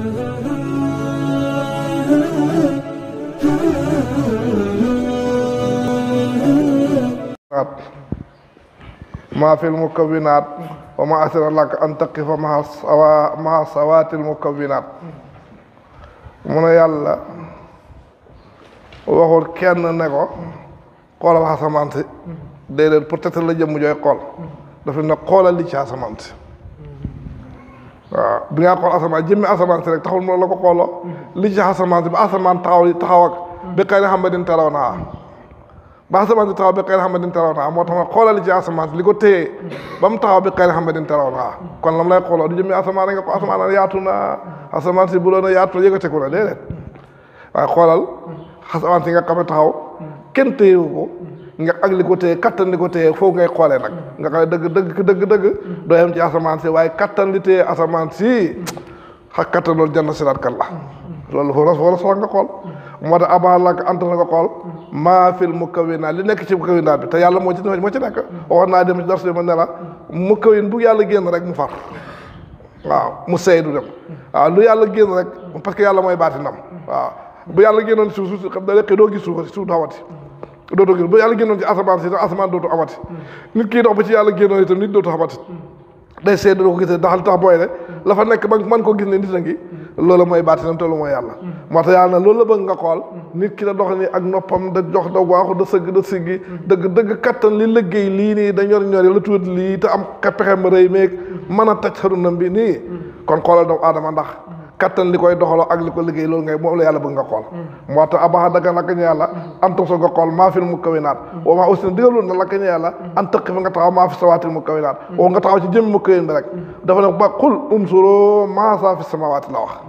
ما في المكونات وما أثر لك أن تقف مع الصوا مع صوات المكونات mu ne yàlla waxul kenn ne ko xoolal asamaan si déedéet peut-être la jëmm jooy xool dafa ne xoolal li ci asamaan si waaw bi ngaa xool asamaan jëmmi asamaan si rek taxul mu la ko xooloo li ci asamaan si ba asamaan taxaw taxaw ak bi xëy na xam ne din teraw naa ba asamaan si taxaw bi xëy na xam ne din teraw naa moo tax ma xoolal li ci asamaan si li ko téye ba mu taxaw bi xëy na xam ne din teraw naa kon lam lay xooloo du jëmmi asamaan rek nga ko asamaan yaatu na asamaan si bu doon yaatu na yëgateku na déedéet waaye xoolal asamaan si nga xam ne taxaw kenn téyewu ko nga ak li ko téye kattan li ko téye foofu ngay xoolee nag nga xam ne dëgg dëgg dëgg dëgg doo yem ci asamaan si waaye kattan li téye asamaan si xa kattan loolu jann siraat kan la loolu foofu la soxla nga xool moo tax abaa la anta na nga xool maa fil mukawinaat li nekk ci mukawinaat bi te yàlla moo ci moo ci nekk waxoon naa dem ci dars ma ne la mukawin bu yàlla génn rek mu far waaw mu seey du dem waaw lu yàlla génn rek parce que yàlla mooy baatinam waaw bu yàlla génnoon suuf suuf xam da doo gis suuf suuf du amati dootoo gis bu yàlla génnoon ci asamaan si asamaan dootu amati nit kii dox ba ci yàlla génnoon itam nit dootu amati day seey doo ko gisee ndax li tax booy ne la fa nekk ba man ko gis ne nit a ngi loolu mooy baatinam te loolu mooy yàlla moo tax yàlla na loolu la bëgg nga xool nit ki da dox ni ak noppam da jox da waaxu da sëgg da siggi dëgg dëgg kattan li liggéey lii nii da ñor ñor la tuuti lii te am pexem rëy meeg mën a taj xarunam bi nii kon xoolal doomu aadama ndax kattan li koy doxaloo ak li ko liggéey loolu ngay moom la yàlla bëgg nga xool moo tax abaxa daga lakka ñu yàlla antum so nga xool maa fil mukawinaat woo maa aussi ne digaloon na lakka ñu yàlla an tëqi fa nga taxaw maa fi sawaatil mukawinaat woo nga taxaw ci jëmmi mukawin bi rek dafa ne ba xul unsuroo maa saa fi samawaati la wax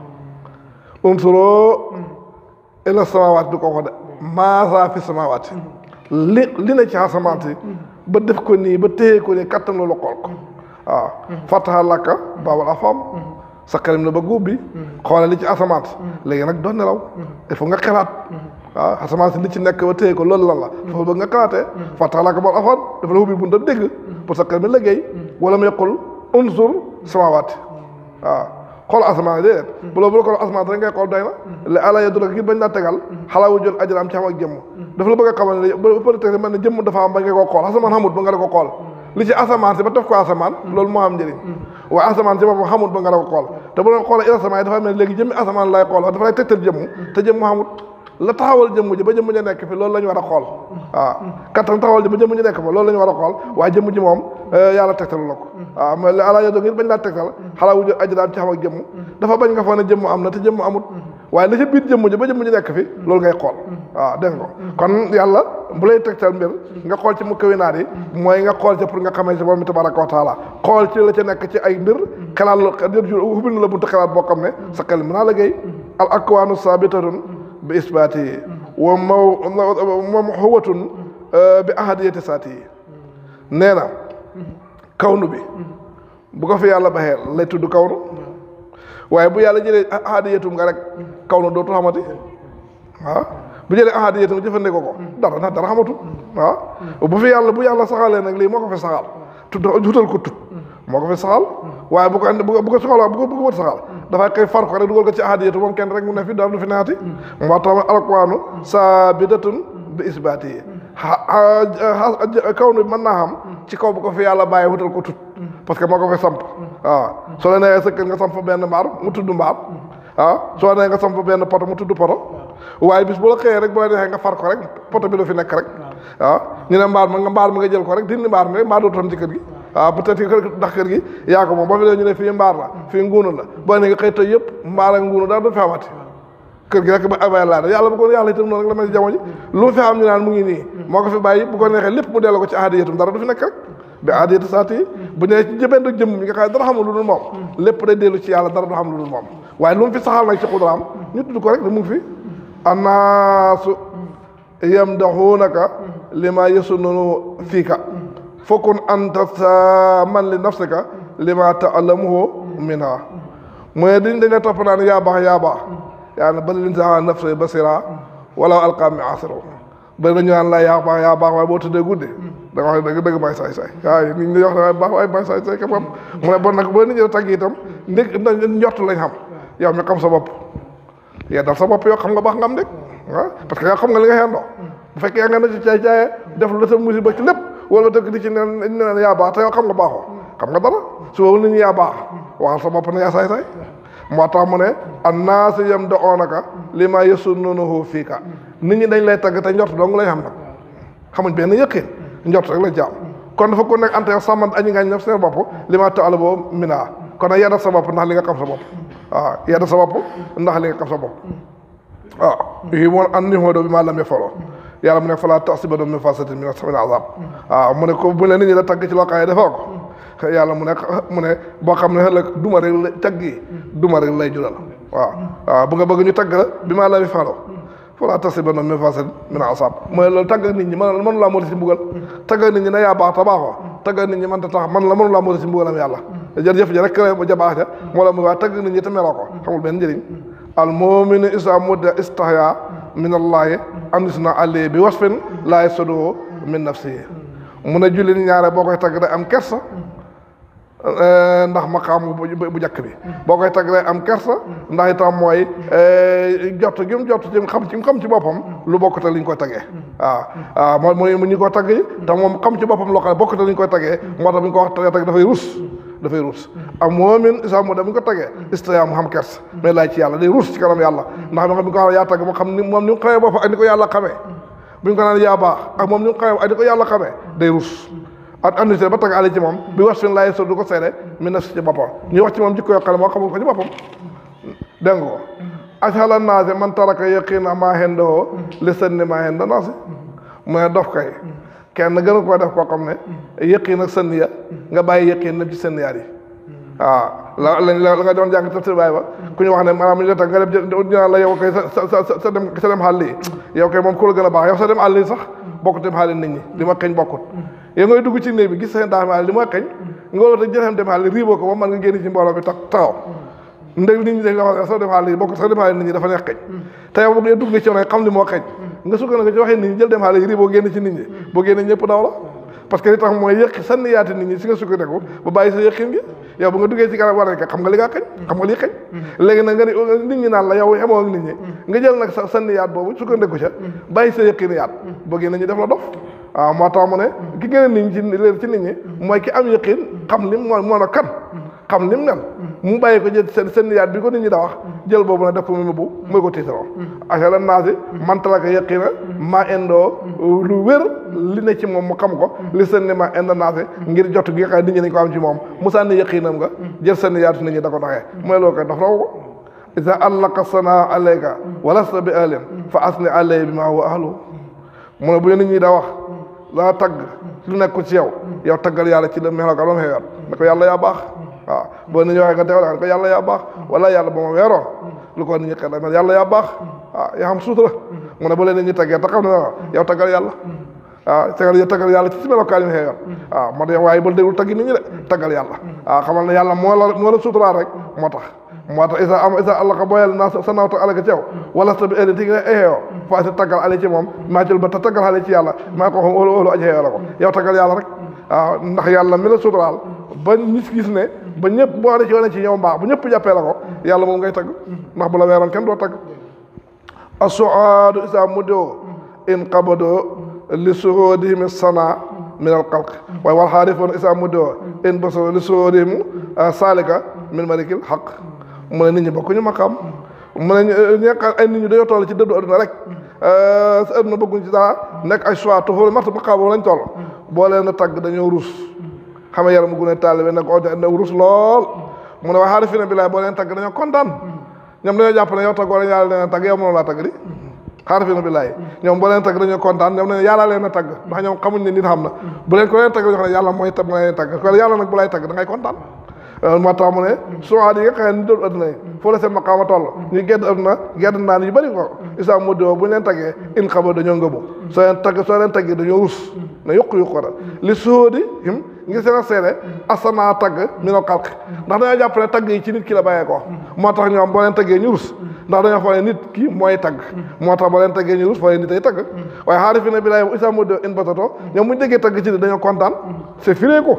unsuroo ila samawaati du ko wax de maa saa fi samawaati li li na ci asamaan si ba def ko nii ba téye ko nii kattan loolu xool ko waaw fataha lakka baabal afam sa xelam na ba góob bi xoolal li ci asamaan léegi nag doon nelaw il faut nga xalaat waaw asamaan si li ci nekk ba téye ko loolu lan la foofu bëgg nga xalaatee fataha lakka baabal afam dafa la ubbi bunta dégg pour sa xel mi liggéey wala mu yaqul unsur samawaati waaw xool asamaan déedéet bu loolu bu la xool asamaan rek ngay xool doy na li ala ya dula ngir bañ laa tegal xalaawu jot ajaraam ci xam ak jëmm dafa la bëgg a xamal ne peut-être man ne jëmm dafa am ba nga ko xool asamaan xamut ba nga da ko xool li ci asamaan si ba def ko asamaan loolu moo am njëriñ waaye asamaan si boppam xamut ba nga da ko xool te bu doon xoolee asamaan yi dafa mel léegi jëmmi asamaan lay xool dafa lay tegtal jëmm te jëmm xamut la taxawal jëmm ji ba jëmm ji nekk fi loolu la ñu war a xool waaw kattan taxawal ji ba jëmm ji nekk fa loolu la ñu war a xool waaye jëmm ji moom yàlla tegtalu la ko waaw mais ala yo do ngir bañ laa tegtal xalaa wujo aji daal ci xam ak jëmm dafa bañ nga foog ne jëmm am na te jëmm amut waaye la ca biir jëmm ji ba jëmm ji nekk fi loolu ngay xool waaw dégg nga kon yàlla bu lay tegtal mbir nga xool ci mu kawinaat yi mooy nga xool ca pour nga xamee si borom bi tabaraka wa taala xool ci la ca nekk ci ay mbir xalaat la ubbil na la buntu xalaat boo xam ne sa xel mën naa liggéey al akwaanu sabitatun bi isbaati yi wa maw moom xuwatun bi ahadiyati saati yi nee na kawnu bi bu ko fi yàlla baxee lay tudd kawnu waaye bu yàlla jëlee ahadiyatum nga rek kawnu dootu xamati waaw bu jëlee ahadiyatum jëfandikoo ko dara ndax dara xamatu waaw bu fi yàlla bu yàlla saxalee nag lii moo ko fi saxal tudd jutal ko tut moo ko fi saxal waaye bu ko andi bu ko bu ko soxla bu ko bu ko wët saxal dafay koy far ko rek dugal ko ci ahadiyatu moom kenn rek mu ne fi dara du fi naati moo tax alquraanu saabidatun bi isbaati yi kaw nu mën naa xam ci kaw bu ko fi yàlla bàyyi wutal ko tut parce que moo ko fi samp waaw soo la neexee sëkkat nga samp benn mbaar mu tudd mbaar waaw soo nee nga samp benn poto mu tudd poto waaye bis bu la xëyee rek bu la neexee nga far ko rek poto bi du fi nekk rek waaw ñu ne mbaar ma nga mbaar mi nga jël ko rek dindi mbaar mi rek mbaar dootu am ci kër gi waaw peut-être que ndax kër gi yaa ko moom boo fi dee ñu ne fii mbaar la fii nguunu la boo ne nga xëy tey yëpp mbaar ak nguunu daal du fi amati kër gi rek ba abay laa yàlla bu ko yàlla itam noonu rek la mel ci jamono ji lu fi am ñu naan mu ngi nii moo ko fi bàyyi bu ko neexee lépp mu delloo ko ci aadiyatum dara du fi nekk rek bi aadiyatu saati yi bu ñëwee ci jëbeen ak jëmm mi nga xam ne dara xamul lu dul moom lépp day dellu ci yàlla dara du xam lu dul moom waaye lu mu fi saxal nag ci xudraam ñu tudd ko rek da mu ngi fi annaasu yamdaxuunaka lima yasununu fiika fokkun anta sa man li nafsika lima taalamuhu minha mooy diñ dañ la topp naan yaa baax yaa baax yaa ne bal linsaana nafsi basira wala alqaa mi asiro bëri nañu naan la yaa baax yaa baax waaye boo tëddee guddi da nga wax ne dëgg dëgg may saay saay waaye nit ñi wax ne waaye baax waaye may saay saay kam mu ne bon nag boo nit ñi tagg itam ndég njort lañ xam yow mi xam sa bopp yeddal sa bopp yow xam nga baax nga am dégg ah parce que yow xam nga li nga xeendoo bu fekkee yaa nga ne ci caay caaye def la sa musiba ci lépp wala dëkk di ci neen neen yaa baax te yow xam nga baaxoo xam nga dara su boobu nit ñi yaa baax waxal sa bopp ne yaa saay saay moo tax mu ne annaasi yam da oonaka li ma yasunnunahu fiika nit ñi dañ lay tagg te njort dong lañ xam nag xamuñ benn yëqin njort rek lañ ci am kon dafa ko nekk ante yow sàmman añi ngañ naf seen bopp li ma taala boo mina kon nag yedda sa bopp ndax li nga xam sa bopp waaw yedda sa bopp ndax li nga xam sa bopp waaw yi moon an ni moo doo bi maa lam foloo yàlla mu ne falaa tasiba min fasatin min min azab waaw mu ne ko bu ne nit ñi la tagg ci loo xam ne defoo ko yàlla mu ne mu ne boo xam ne ëllëg duma rek la tagg yi duma rek lay jural waaw waaw bu nga bëgg ñu tagg la bi maa lam faloo falaa tasiba min fasatin min azab mooy loolu tagg nit ñi man mënu laa moo si mbugal tagg nit ñi ne yaa baax te baaxoo tagg nit ñi man ta tax man la mënu laa moo si mbugalam yàlla jërëjëf ji rek ja baax ja moo la mu waa tagg nit ñi te meloo ko xamul benn njëriñ al muminu isa mudda istahya min allahi andisna alli bi wasfin laay sodoo min nafsihi mun a julli ñaare boo koy tagg day am kersa ndax maqaamu bu jàkk bi boo koy tagg day am kersa ndax itam mooy jot gi mu jot ci xam ci xam ci boppam lu bokkute li ñu koy taggee waaw waaw mooy mooy mu ñu ko tagg yi te moom xam ci boppam loo xam ne bokkute li ñu koy taggee moo tax bu ñu ko wax tagee tagg dafay rus dafay rus am moomin isa mu da bu ñu ko tagee istaya mu xam kers mais laaj ci yàlla day rus ci kanam yàlla ndax moo xam bi ñu ko wax yaa tagg moo xam ni moom ni mu xamee boppam ak ni ko yàlla xamee bu ñu ko naan yaa baax ak moom ni mu xamee ak ni ko yàlla xamee day rus ak andité ba tagg àll ci moom bi wax fin laay so du ko seede mi na si ci boppam ñuy wax ci moom jikko yoo xam ne moo xamul ko ci boppam dégg nga ko ashala naase man taraka yaqina maa hendoo li sënni maa henda naasi mu ne dof kay kenn gënu koo def koo xam ne yëqiin ak sënn ya nga bàyyi yëqiin nag ci sënn yaar yi waaw la lañ la nga doon jàng tafsir baay ba ku ñu wax ne maanaam ñu la tax nga dem ñu naan la yow kay sa sa sa dem sa dem xàll yi yow kay moom ku la gën a baax yow sa dem àll yi sax bokkut dem xàll nit ñi li ma xëñ bokkut yow ngay dugg ci néeg bi gis seen daax li ma xëñ nga wala te jëlem dem xàll riiboo ko ba man nga génn ci mbooloo bi tax taxaw ndeg nit ñi dañ la wax soo dem xàll yi bokkut sax dem xàll nit ñi dafa neex xëñ te yow boo dugg ci yow xam li moo xëñ nga sukkandiku ci waxee nit ñi jël dem xàll yi riiboo génn ci nit ñi boo génne ñëpp daw la parce que li tax mooy yëq sànni yaati nit ñi si nga sukkandiku ba bàyyi sa yëqin gi yow bu nga duggee ci garab war a xam nga li nga xëñ xam nga lii xëñ léegi nag nga ni nit ñi naan la yow xemoo ak nit ñi nga jël nag sa sànni yaat boobu sukkandiku ca bàyyi sa yëqin yaat boo génne ñu def la dof waaw moo tax mu ne ki gën a nit ñi ci leer ci nit ñi mooy ki am yëqin xam lim moo moo na kan xam lim mel mu bàyyi ko jël seen seen yaat bi ko nit ñi da wax jël boobu nag def ko mu bu mooy ko tiitaroo acala naasi mantalaka yëqina ma indoo lu wér li ne ci moom mu xam ko li seen ni ma indo naasi ngir jot gi nga xam ne nit ñi nañ ko am ci moom mu sànni yëqinam nga jël seen yaatu nit ñi da ko doxee mooy loolu koy dox raw ko isa allaka sana alayka walasta bi alin fa asni alay bi ma huwa ahlu mu ne bu nit ñi da wax laa tagg lu nekk ci yow yow taggal yàlla ci la meloka ba mu xewaat ne ko yàlla yaa baax waaw boo nit ñi waxee nga teewal ko yàlla yaa baax wala yàlla ba ma weeroo lu ko nit ñi xel ma yàlla yaa baax waaw yaa xam suutura mu ne bu leen nit ñi taggee te xam ne yow taggal yàlla waaw taggal yow taggal yàlla ci si melokaan yi mu xewoon waaw moo tax waaye ba déglu taggi nit ñi de taggal yàlla waaw xamal ne yàlla moo la moo la suuturaal rek moo tax moo tax isa am isa allah ko boyal naa sa nawta alaka ci yow wala sa bi ëllëg ti nga eexeewoo fa si taggal ale ci moom maa jël ba te taggal ale ci yàlla maa ko xam óolu óolu aji xeewoo la ko yow taggal yàlla rek waaw ndax yàlla mi la suturaal ba nit gis ne ba ñëpp boo ne ci wane ci yow mbaax bu ñëpp jàppee la ko yàlla moom ngay tagg ndax bu la weeroon kenn doo tagg asuaadu isa muddoo in qabadoo li suróodihim sana min al xalq waaye wal xaarifoon isa muddoo in basoo li suróodihim saalika min malikil xaq mu ne nit ñi bokkuñu maqaam mu ne ñekk ay nit ñi dañoo toll ci dëddu adduna rek sa adduna bëgguñ ci dara nekk ay choix tofal marta maqaam boobu lañ toll boo leen a tagg dañoo rus xam nga yaram mu gune taalibe nag o rus lool mu ne waa xaarifina billaay boo leen tagg dañoo kontaan ñoom dañoo jàpp ne yow taggoo leen yàlla leen tagg yow mënoo laa tagg di xaarifina billaay ñoom boo leen tagg dañoo kontaan ñoom ne yàlla leen a tagg ndax ñoom xamuñ ne nit xam na bu leen ko leen tagg dañoo xam ne yàlla mooy tag leen tagg ko yàlla nag bu lay tagg da ngay kontaan moo tax mu ne suwaat yi nga xam ne ni doon adduna yi foo la seen maqaama toll ñu gedd adduna gedd naan yu bëri ko isa modoo bu ñu leen taggee in xaba dañoo ngëbu soo leen tagg soo leen taggee dañoo rus ne yokku yokku da li sóodi him ngir seen a seede asanaa tagg mi no xalq ndax dañoo jàpp ne tagg yi ci nit ki la bàyyee ko moo tax ñoom boo leen taggee ñu rus ndax dañoo foog ne nit ki mooy tagg moo tax boo leen taggee ñu rus foog ne nit ay tagg waaye xaari fi ne bi laay isa modoo in batato ñoom bu ñu déggee tagg ci nit dañoo kontaan c'est firé ko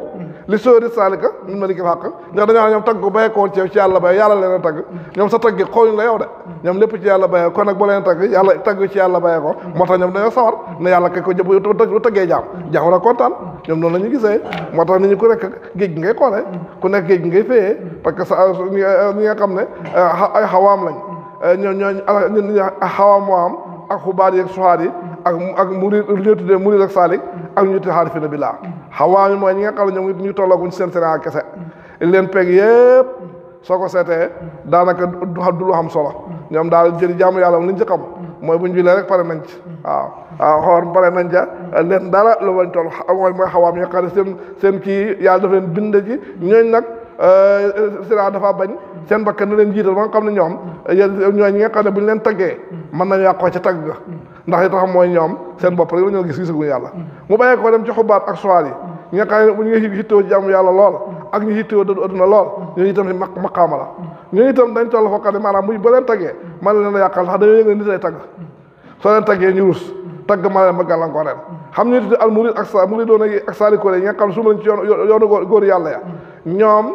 li sóori saalika min malikil xàq ndax dañoo xam ñoom tagg ko bayee ko ci yow ci yàlla bay yàlla leen a tagg ñoom sa tagg xooluñ la yow de ñoom lépp ci yàlla bayee kon nag boo leen tagg yàlla tagg ci yàlla bayee ko moo tax ñoom dañoo sawar ne yàlla kay ko jëb bu taggee jaam jaam war a kontaan ñoom noonu la ñu gisee moo tax nit ñi ku nekk géej gi ngay xoolee ku nekk géej gi ngay féyee parce que sa ñi nga xam ne ay xawaam lañ ñoo ñooñ xawaam moo am ak xubaar yi ak suxaar yi ak ak murid lu ñuy tuddee murid ak saalik ak ñu tuddee xaarifina billaa xawaam yi mooy ñi nga xam ne ñoom ñu tollooguñ seen Sénégal kese leen peg yëpp soo ko seetee daanaka du du lu xam solo ñoom daal jëri jaamu yàlla li ñu ci xam mooy bu ñu julee rek pare nañ ci waaw waaw xoor pare nañ ca leen dara lu bañ toll mooy mooy xawaam yi nga xam ne seen seen kii yàlla daf leen bind ci ñooñ nag sira dafa bañ seen bakkan na leen jiital ba nga xam ne ñoom ñooy ñi nga xam ne bu ñu leen taggee mën nañu yàqoo ca tagg ga ndax li tax mooy ñoom seen bopp rek la ñoo gis gisaguñu yàlla mu bàyyee ko dem ci xubaat ak soir yi ñi nga xam ne bu ñu ngi hittoo ci jàmm yàlla lool ak ñu hittoo dëddu adduna lool ñooñu itam si ma maqaama la ñooñu itam dañ toll foo xam ne maanaam bu ba leen taggee mën na leen a yàqal ndax dañoo yëg ne nit lay tagg soo leen taggee ñu rus tagg ma leen ba gàllankoor leen xam ñu tuddee al murid ak sa murid doon ak saalikoole yi nga xam ne su ma leen ci yoon yoonu góor yàlla ya ñoom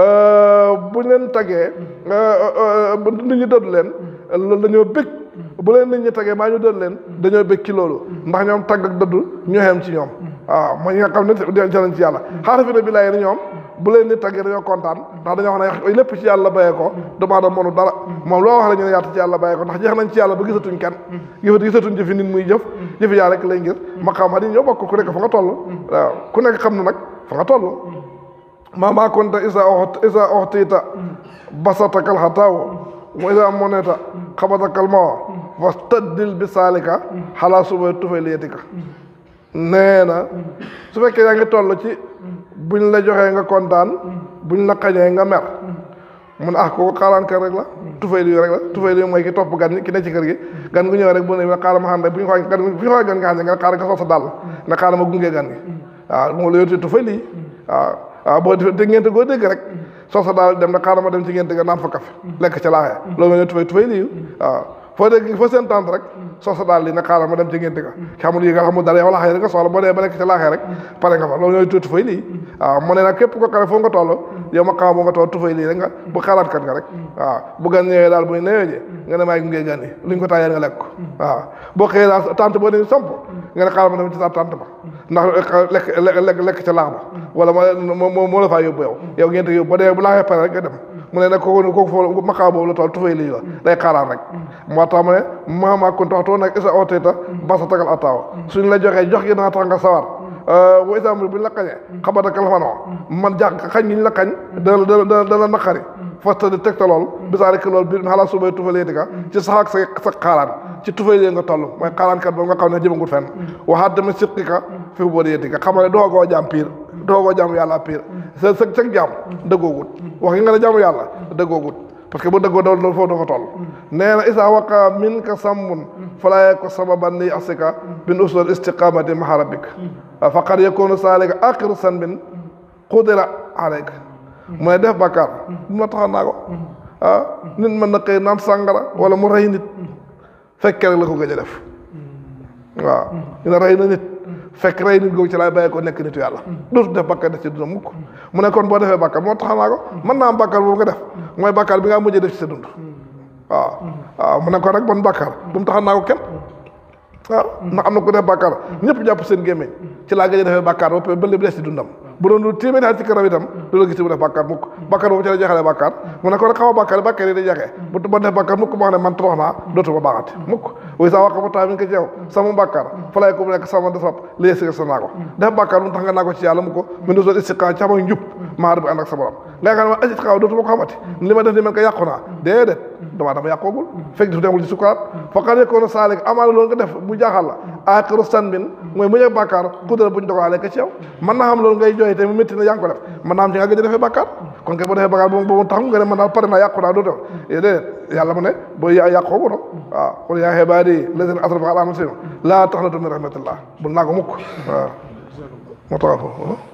bu leen taggee nit ñi dëddu leen loolu dañoo bëgg bu leen nit ñi taggee maa ñu dëddu leen dañoo bëgg ci loolu ndax ñoom tagg ak dëddu ñoo xem ci ñoom waaw mooy ñi nga xam ne jëlañ ci yàlla xaarifina bi lay ni ñoom bu leen nit taggee dañoo kontaan ndax dañoo wax ne lépp ci yàlla bayee ko damaada mënu dara moom loo wax la ñu ne yaatu ci yàlla bayee ko ndax jeex nañ ci yàlla ba gisatuñ kenn gisatu gisatuñ jëfi nit muy jëf jëfi yàlla rek lay ngir maqaam yi ñoo bokk ku nekk fa nga toll waaw ku nekk xam na nag fa nga toll maa maa konta isa isa oxtiita basatakal xataaw wa isa moneta xabatakal mawa wa tëddil bi saalika xalaa suba tufay liyetika nee na su fekkee yaa ngi toll ci buñ la joxee nga kontaan buñ la xañee nga mer mun ah kooku xaaraan kër rek la tufay li rek la tufay li mooy ki topp gan ñi ki ne ci kër gi gan gu ñëw rek bu ne xaaral ma xam ne bu ñu xoolee gan bu ñu xoolee gan nga xam ne nga xaaral nga sol sa dàll nga xaaral ma gunge gan gi waaw moom la yóotee tufay lii waaw waaw boo defee dégg ngeen goo dégg rek soo sa daal dem na xaaral ma dem ci ngeen ga naan fa kafe lekk ca laaxee loolu nga ne tufay tufay lii waaw foo dégg foo seen tànt rek soo sa daal li na xaaral ma dem ci ngeen ga xamul yi nga xamul dara yow laaxee rek nga soxla boo dee ba lekk ca laaxee rek pare nga fa loolu ñooy tuuti tufay lii waaw mu ne nag képp ko xare foo nga toll yow ma xaama boo nga toll tufay lii rek nga bu xalaat kat nga rek waaw bu gan ñëwee daal buy newee ji nga ne maay gunge gan yi luñ ko taayee nga lekk ko waaw boo xëyee daal tànt boo dañu samp nga ne xaaral ma dem ci sa tànt ba ndax lekk lekk lekk ca laax ba wala moo moo moo la faa yóbbu yow yow ngeen te yóbbu ba dee bu laaxee pare rek nga dem mu ne nag kooku kooku foofu maqaam boobu la toll tufay lii la day xaaraan rek moo tax mu ne maamaa kon tax too nag isa ooteta basa tagal attaaw suñ la joxee jox gi dana tax nga sawar bu exemple bu ñu la xañee xabatakal fanoo man jàq xañ gi ñu la xañ dana dana dana naqari fasta di tegta lool bisaari ki lool bi xalaa subay tufalee di ka ci sax ak sa sa xaaraan ci tufay lee nga toll mooy xaaraankat boobu nga xam ne jëmangut fenn waxaat tamit siqi ka fi boo dee di ka xam ne doogoo jaam piir doogoo jaamu yàlla piir sa sa sag jaam dëggoogut wax yi nga ne jaamu yàlla dëggoogut parce que bu dëggoo dool loolu foofu dafa toll nee na isa waqa min ka sàmmun falaaye ko sababan li asika bin usul istiqamati maha rabbik faqad yakunu saalika axiru sanbin qudira alayka mu ne def bàkkaar bu mu la taxa naa ko ah nit mën na xëy naan sàngara wala mu rey nit fekkee rek la ko gëj a def waaw ñu ne rey na nit fekk rey nit googu ci laay bàyyi ko nekk nitu yàlla dootu def bàkkaar def ci dund mukk mu ne kon boo defee bàkkaar moo tax naa ko mën naa am bàkkaar boobu nga def mooy bàkkaar bi nga mujjee def ci sa dund waaw waaw mu ne kon rek bon bàkkaar bu mu tax naa ko kenn waaw ndax am na ku def bàkkaar ñëpp jàpp seen gémmiñ ci laa gëj a defee bàkkaar ba ba lépp des ci dundam bu doon lu téeméeri at ci kanam itam du la gis mu def bàkkaar mukk bàkkaar boobu ci la jeexalee bàkkaar mu ne ko rek xaw a bàkkaar bàkkaar yi day jeexee bu ma def bàkkaar mukk ma wax ne man torox naa dootuma baaxati mukk way sa waqa ba taa mi ngi ko ci yow sama bàkkaar fa lay ko mu nekk sama desab li si sa naa ko def bàkkaar mu tax nga naa ko ci yàlla mu ko mu ne soo istiqa ci xama njub maa bi ànd ak sa borom nga nga ne ma asit xaw dootuma ko xamati li ma def ni man ko yàqu naa déedéet damaa dama yàqoogul fekk daf demul ci sukuraat faqad yakunu saalik amaana loolu nga def bu jaaxal la aaxiru sanbin mooy mu ñëw bàkkaar kudra buñ dogalee ko ci yow mën naa xam loolu ngay jooy te mu métti na yaa ngi ko def mën naa am ci nga gëj a defee bàkkaar kon kay boo defee bàkkaar boobu boobu tax nga ne man daal pare naa yàqu naa doo def déedéet yàlla mu ne boo yàqoogu no waaw qul yaa ibaadi lazina asrafu alaa anfusihim laa taqnatu min rahmatillah bul naa ko mukk waaw moo tax foofu